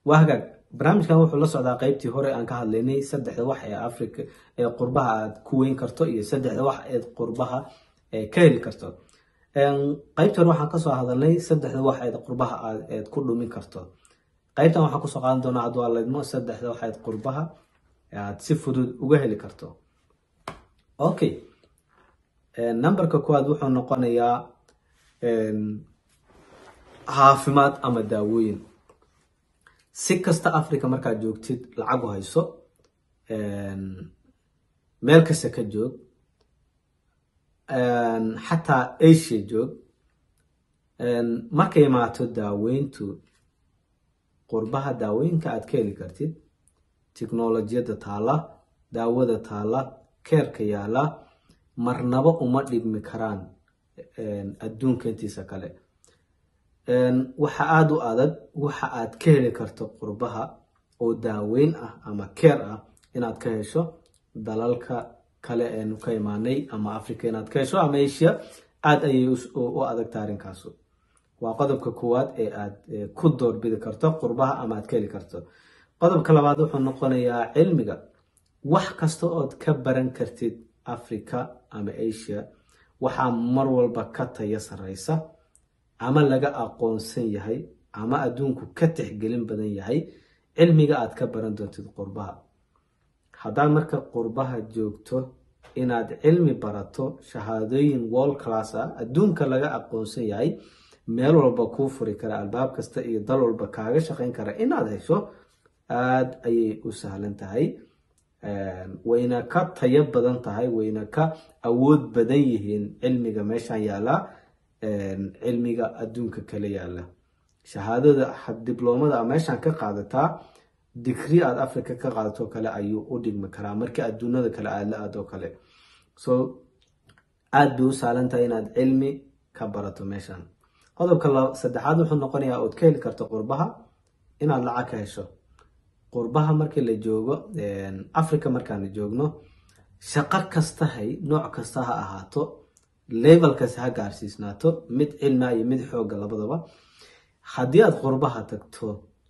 waa hagaag barnaamijkan wuxuu la socdaa qeybtii hore aan ka hadlaynay saddexda wax ee africa ee qurbaha aad ku weyn karto iyo saddexda wax eed qurbaha ka heli karto qeybtii hore waxaan kasoo hadalnay saddexda wax eed qurbaha eed ku dhumin karto qeybtan waxaan kusoo qaadan doonaa hadduu alaydmo saddexda wax eed qurbaha aad si fudud uga heli karto okay numberka kuwaad wuxuu noqonayaa caafimaad ama daawooyin si kasta africa markaad joogtid lacag u hayso meel kasta ka joog xataa asia joog markay imaato daaweyntu qurbaha daawooyinka aad ka heli kartid technolojiyadda taala daawada taala keerka yaala marnaba uma dhigmi karaan adduunka intiisa kale waxa aada u adag waxa aad ka heli karto qurbaha oo daaweyn ah ama keer ah inaad ka hesho dalalka kale eenu ka imaanay ama africa inaad ka hesho ama asia aada ayay u adagta arrinkaasu waa qodobka koowaad ee aad ku doorbidi karto qurbaha ama aad ka heli karto qodobka labaad wuxuu noqonayaa cilmiga wax kasta ood ka baran kartid africa ama asia waxaa mar walba ka taya sareysa ama laga aqoonsan yahay ama adduunku ka tixgelin badan yahay cilmiga aad ka baran doontid qurbaha haddaad marka qurbaha joogto inaad cilmi barato shahaadooyin wall class ah adduunka laga aqoonsan yahay meel walba kuu furi kara albaab kasta iyo dal walba kaaga shaqayn kara inaad hesho aada ayay u sahlan tahay wayna ka tayo badan tahay wayna ka awood badan yihiin cilmiga meeshan yaala cilmiga adduunka kala yaala shahaadada dibloomada meeshan ka qaadataa digri aad africa ka qaadato kale ayuu u dhigmi karaa markii adduunyada kale aad la aado kale so aada bay u saalan tahay inaad cilmi ka barato meeshan qodobka saddexaad wuxuu noqonayaa ood ka heli karto qurbaha inaad lacag ka hesho qurbaha markii la joogo africa markaana joogno shaqo kastahay nooc kasta ha ahaato levelkas ha gaarsiisnaato mid cilmia iyo mid xooga labadaba haddii aad qurbaha tagto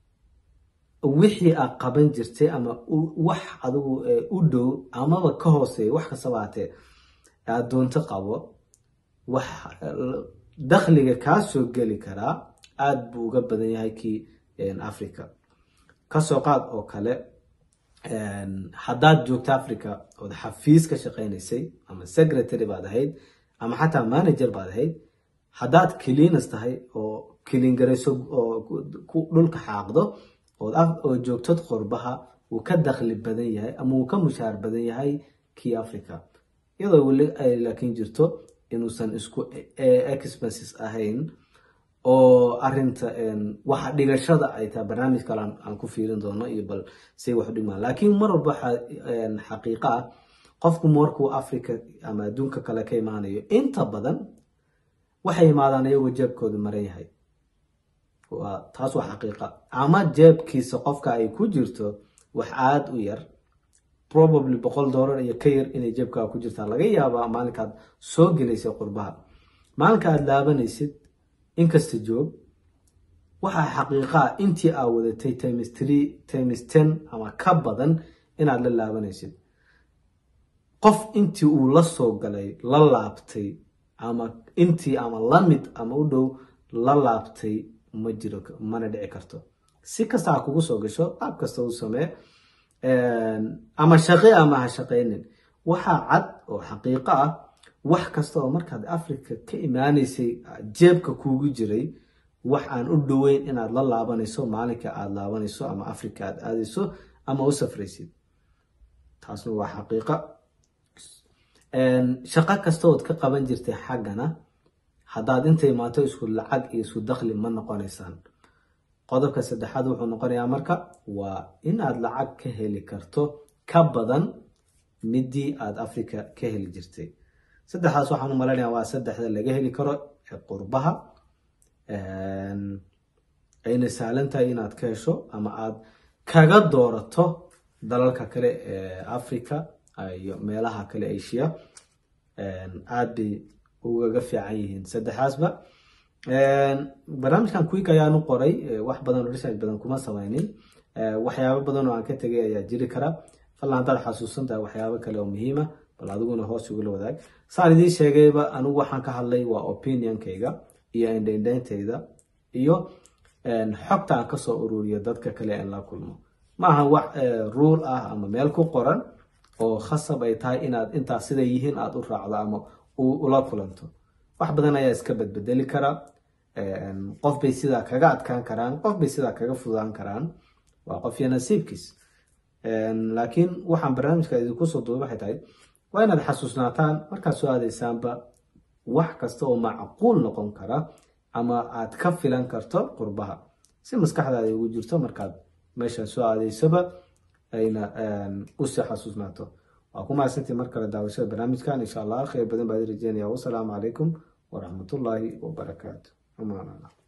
wixii aad qaban jirtay ama wax adigu u dhow amaba ka hooseeya wax kastaba hatee aad doonto qabo wax dakhliga kaa soo geli karaa aada buu uga badan yahay kii africa kasoo qaad oo kale haddaad joogto africa ood xafiis ka shaqaynaysay ama secretary baad ahayd ama xataa manager baad ahayd haddaad cleanas tahay oo kilingarayso oo dhulka xaaqdo oo joogtod qurbaha wuu ka dakhli badan yahay ama wuu ka mushaar badan yahay kii africa iyadoo weli ay laakiin jirto inuusan isku expenses ahayn oo arinta waxa dhigashada ay tahay barnaamij kale aan ku fiirin doono iyo bal say wax u dhigmaan laakiin mar walba xaqiiqa ah qofku markuu africa ama adduunka kale ka imaanayo inta badan waxay imaadaan iyagoo jeebkooda maran yahay taas waa xaqiiqa ama jeebkiisa qofka ay ku jirto wax aada u yar probably boqol dollar iyo ka yar inay jeebkaa ku jirtaa laga yaabaa maalinkaad soo gelaysay qurbaha maalinka aada laabanaysid inkasta joog waxaa xaqiiqaa intii aa wadatay times tree times ten ama ka badan inaad la laabanaysid qof intii uu la soo galay la laabtay ama intii ama lamid ama u dhow la laabtay ma jiro mana dhici karto si kasta ha kugu soo gasho qaab kasta u samee ama shaqe ama ha shaqaynin waxaa cad oo xaqiiqo ah wax kasta oo markaad africa ka imaanaysay jeebka kuugu jiray wax aan u dhoweyn inaad la laabanayso maalinka aada laabanayso ama africa aad aadayso ama u safraysid taasna waa xaqiiqa shaqo kasta ood ka qaban jirtay xaggana haddaad inta imaato isku lacag iyo isku dakhli ma noqonaysaan qodobka saddexaad wuxuu noqonayaa marka waa inaad lacag ka heli karto ka badan midii aada africa ka heli jirtay saddexdaas waxaan u malaynayaa waa saddexda laga heli karo ee qurbaha ayna sahlan tahay inaad ka hesho ama aada kaga doorato dalalka kale ee africa iyo meelaha kale asia aada bay ugaga fiican yihiin saddexaasba barnaamijkan quick ayaanu qoray wax badan oo research badan kuma sameynin waxyaabo badan oo aan ka tegay ayaa jiri kara fadlan haddaad xasuusan tahay waxyaabo kale oo muhiima bal adiguna hoos igula wadaag saan idiin sheegayba anigu waxaan ka hadlay waa opinionkayga iyo indhaindhayntayda iyo xogta aan kasoo ururiyo dadka kale aan la kulmo ma aha wax ruul ah ama meel ku qoran oo khasab ay tahay inaad intaas siday yihiin aada u raacdo ama ula kulanto wax badan ayaa iska badbedeli kara qof bay sidaa kaga adkaan karaan qof bay sidaa kaga fudaan karaan waa qofyo nasiibkiis laakiin waxaan barnaamijka idinku soo duubay waxay tahay waa inaad xasuusnaataan markaad soo aadaysaanba wax kasta oo macquul noqon kara ama aad ka filan karto qurbaha si maskaxdaada ugu jirto markaad meesha soo aadaysaba ayna usii xasuusnaato waa ku mahadsantii mar kale daawashada barnaamijkan insha allah khayr badan baad rajeynaya wasalaamu calaykum waraxmatullaahi wabarakaatu amaan allah